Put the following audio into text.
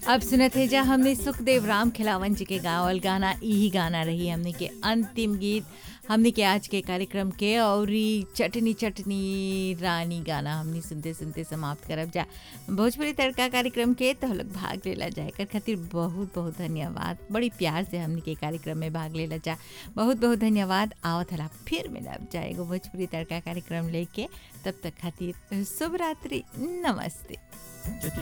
अब सुनत है जा हमने सुखदेव राम खिलावन जी के गावल गाना यही गाना रही हमने के अंतिम गीत हमने के आज के कार्यक्रम के और ई चटनी चटनी रानी गाना हमने सुनते सुनते समाप्त करब जा भोजपुरी तड़का कार्यक्रम के तो लोग भाग लेला जाए कर खातिर बहुत बहुत धन्यवाद बड़ी प्यार से हमने के कार्यक्रम में भाग लेला जा बहुत बहुत धन्यवाद आवत हला फिर मिलब जाएगो भोजपुरी तड़का कार्यक्रम लेके तब तक खातिर शुभ रात्रि नमस्ते